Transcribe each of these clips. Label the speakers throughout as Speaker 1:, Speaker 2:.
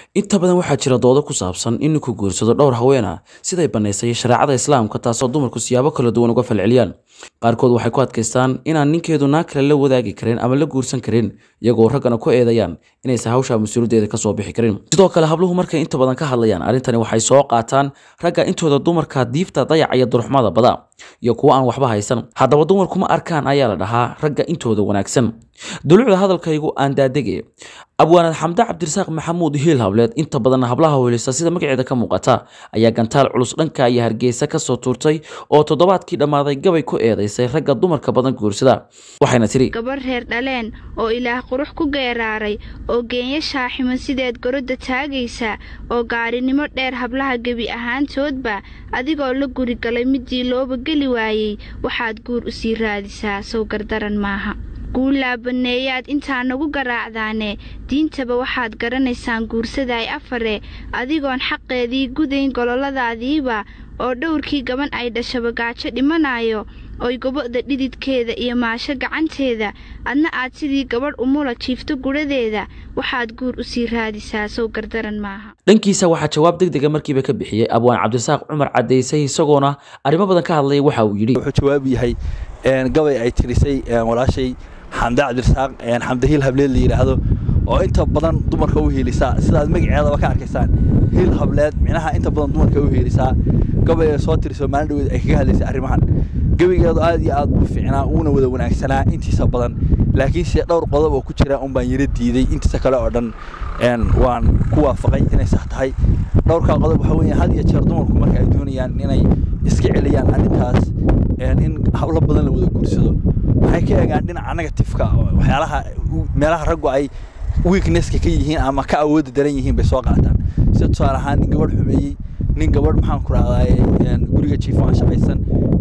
Speaker 1: inta badan waxaa jira doodo ku saabsan in ninku guursado dhowr haween ah siday bannaysay shareecada islaamka taasoo dumarku siyaabo kala duwan uga falceliyaan qaarkood waxay ku adkaystaan inaan ninkeedu naag kale la wadaagi karin ama la guursan karin iyagoo raggana ku eedayaan inaysan hawsha mas-uuliyaddeeda kasoo bixi karin sidoo kale habluhu markay inta badan ka hadlayaan arrintani waxay soo qaataan ragga intooda dumarka diifta dayaca iyo duruxmada bada iyo kuwo aan waxba haysan haddaba dumarku ma arkaan ayaa la dhahaa ragga intooda wanaagsan dulucda hadalkaygu aan daadege abwaanad xamde cabdirasaaq maxamuud hiil hableed inta badan hablaha welisa sida magaceeda ka muuqata ayaa gantaal culus dhanka iyo hargeysa kasoo tuurtay oo toddobaadkii dhammaaday gabay ku eedaysay ragga dumarka badan guursada waxayna tiri
Speaker 2: gabarh reer dhaleen oo ilaah qurux ku geeraaray oo geenya shaaximan sideed gorodda taagaysa oo gaarinimo dheer hablaha gebi ahaantoodba adigoo la gurigalay midii looba geli waayey waxaad guur u sii raadisaa sow gardaran maaha guullaa banneeyaad intaa nagu garaacdaane diintaba waxaad garanaysaan guursadaay afare adigoon xaqeedii gudayn gololadaadiiba oo dhowrkii gaban ay dhashaba gaajo dhimanaayo oy gobo'da dhididkeeda iyo maasho gacanteeda adna aad sidii gabadh umula jiifto gudhadeeda waxaad guur u sii raadisaa sow gardaran maaha
Speaker 1: dhankiisa waxaa jawaab deg dega markiiba ka bixiyey abwaan cabdirasaaq cumar caddaysay isagoona arrimo badan ka hadlaya waxa uu yidhi
Speaker 3: wuxuu jawaab yahay gabay ay tirisay walaashay xamde cabdirasaaq xamde hiil hableed la yidhaahdo oo inta badan dumarka u hiilisaa sidaad magaceedaba ka arkaysaan hiil hableed micnaha inta badan dumarka u hiilisaa gabay ay soo tiriso maalin dhaweed ay kaga hadlaysay arrimahan gebigeedu aad iyo aad u fiicnaa uuna wada wanaagsanaa intiisa badan laakiinse dhowr qodob oo ku jira un baan yara diiday intiisa kale oo dhan waan ku waafaqay inay sax tahay dhowrkaa qodob waxa weeye had iyo jeer dumarku marka ay doonayaan inay iska celiyaan arrintaas in hablo badan la wada guursado waxay ka eegaan dhinaca negatifeka waxyaalaha meelaha raggu ay weaknesska ka yihiin ama ka awoodda daran yihiin bay soo qaataan sida tusaale ahaan nin gabadh xumeeyey nin gabadh maxaan ku rahdaye guriga jiifo aan shaqaysan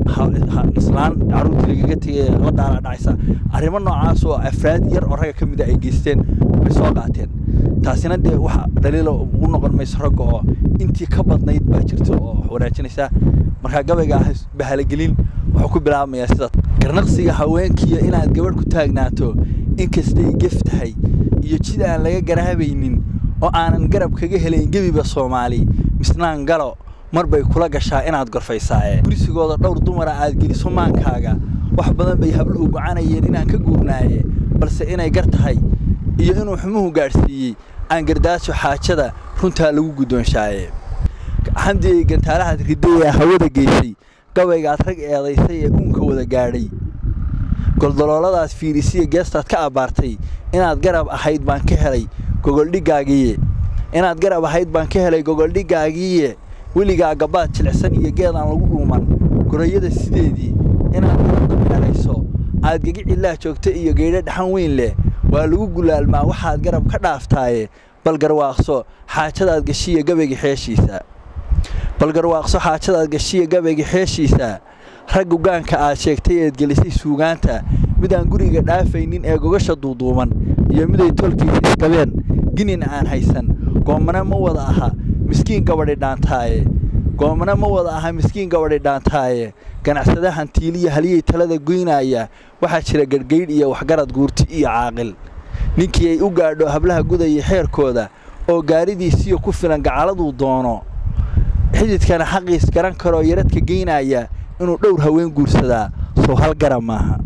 Speaker 3: islaan caruurtii lagaga tegay la daala dhacaysa arrimo noocaas oo afraad yar oo ragga ka mid a ay geysteen bay soo qaateen taasina dee wax dhaliila u noqon mayso ragga oo intii ka badnayd baa jirta oo wanaajinaysa markaa gabayga ah bahalagelin wuxuu ku bilaabmayaa sida garnaqsiga haweenkiiyo inaad gabadh ku taagnaato inkastay gef tahay iyo jid aan laga garaabaynin oo aanan garab kaga helayn gebiba soomaali misnaan galo mar bay kula gashaa inaad gorfaysaaye gurisigooda dhowr dumara aad geliso maankaaga wax badan bay habluhu gocanayeen inaan ka guurnaaye balse inay gar tahay iyo inuu xumuhu gaadhsiiyey aan gardaaso xaajada runtaa lagu guddoonshaaye xamdigay gantaalahaad riday ee hawada geysay gabaygaad rag eedaysay ee uunka wada gaadhay goldolooladaas fiirisiya geestaad ka abbaartay inaad garab ahayd baan ka helay gogoldhigaagiiye inaad garab ahayd baan ka helay gogoldhigaagiiye weligaa gabbaad jilicsan iyo geed aan lagu dhuuman gorayada sideedii inaad meerayso aad gegicillaa joogta iyo geydho dhaxan weyn leh waa lagu gulaalmaa waxaad garab ka dhaaftaaye bal garwaaqso xaajadaad gashiya gabayga xeeshiisa bal garwaaqso xaajadaad gashiya gabayga xeeshiisa rag ugaanka aad sheegtay eed gelisay suugaanta midaan guriga dhaafaynin ee gogasha duuduuban iyo miday tolkiisa isqabeen ginin aan haysan goomana ma wada aha miskiin gabadhi dhaantaaye goomana ma wada aha miskiin gabadhi dhaantaaye ganacsada hantiiliya haliyay talada goynaaya waxaa jira gargaydh iyo waxgarad guurti iyo caaqil ninkii ay u gaadho hablaha gudaya xeerkooda oo gaaridiisiyo ku filan gacaladuu doono xididkana xaqiis garan karoo yaradka geynaya inuu dhowr haween guursadaa sow hal gara maaha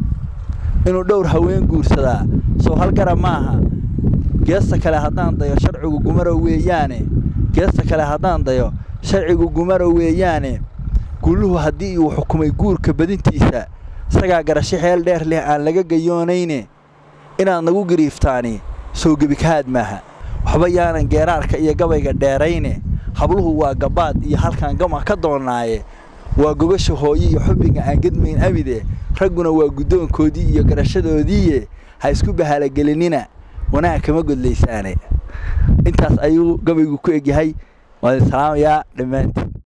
Speaker 3: inuu dhowr haween guursadaa sow hal gara maaha geesta kale haddaan dayo sharcigu gumaro weeyaane geesta kale haddaan dayo sharcigu gumaro weeyaane gulluhu haddii uu xukumay guurka badintiisa isagaa garasho xeel dheer leh aan laga gayoonayne inaad nagu gariiftaani sow gebikahaad maaha waxba yaanan geeraarka iyo gabayga dheerayne habluhu waa gabbaad iyo halkaan gama ka doonnaaye waa gogasha hooye iyo xubbiga aan gedmayn abide ragguna waa guddoonkoodii iyo garashadoodiiye ha isku bahalagelinina wanaag kama godlaysaane intaas ayuu gabaygu ku egyahay waan salaamayaa dhammaantii